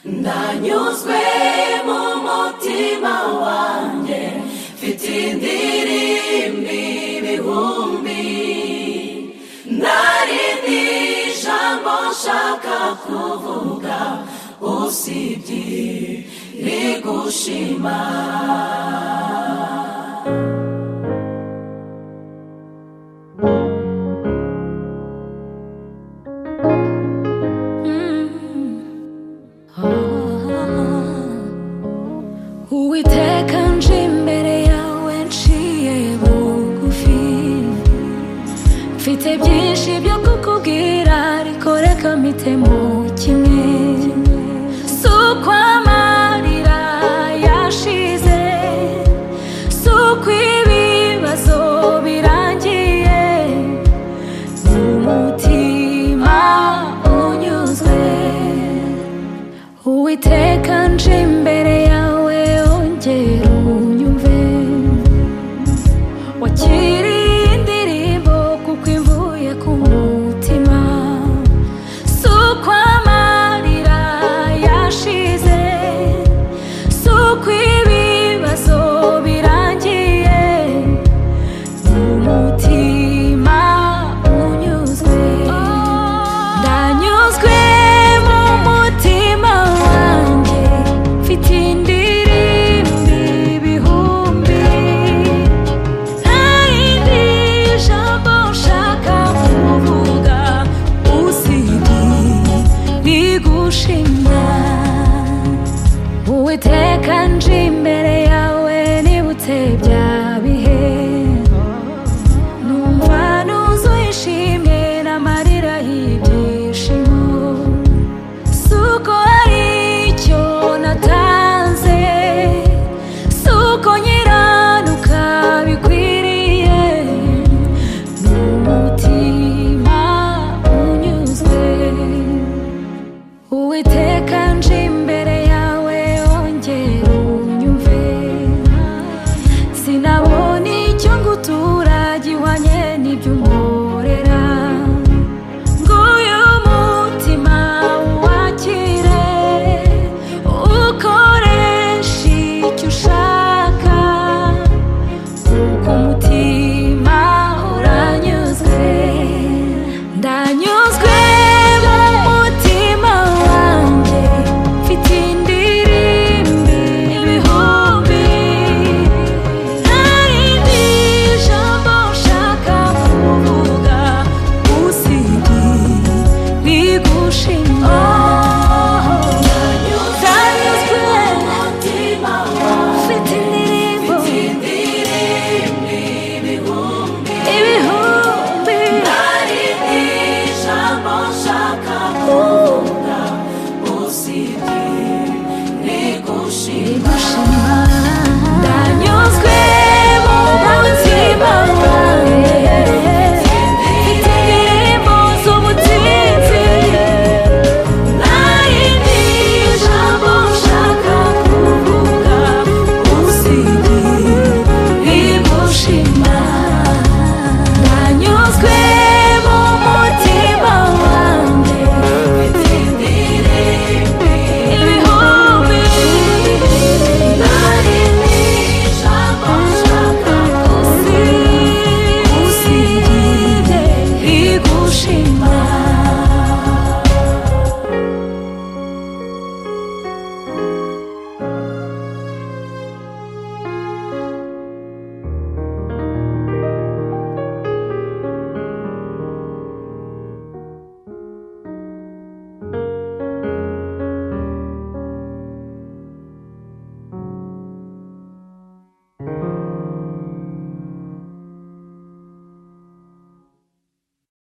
ndanyuzwe mu mutima wanjye mfite indirimbi ibihumbi narindi jambo nshaka kuvuga usibye rigushima Uwiteka nje imbere yawe nciye bugufi Mfite byinshi byo kukubwira ariko reka mpite mu kimwe Si uko amarira yashize Si uko ibibazo birangiye Ni umutima unyuzwe Uwiteka nje imbere yawe ongera unyumve wakiriye indirimbo kuko imvuye ku mutima si uko amarira yashize si uko ibibazo birangiye ni umutima unyuzwe ndanyuzwe mu mutima wanjye mfite indirimbi ibihumbi ntayindi jambo nshaka kuvuga usibye rigushima uwiteka nje imbere yawe nibutse bya bihe numva nuzuye ishimwe n'amarira y'ibyishimo si uko hari icyo natanze si uko nyiranuka bikwiriye ni umutima unyuzwe uwiteka nje imbere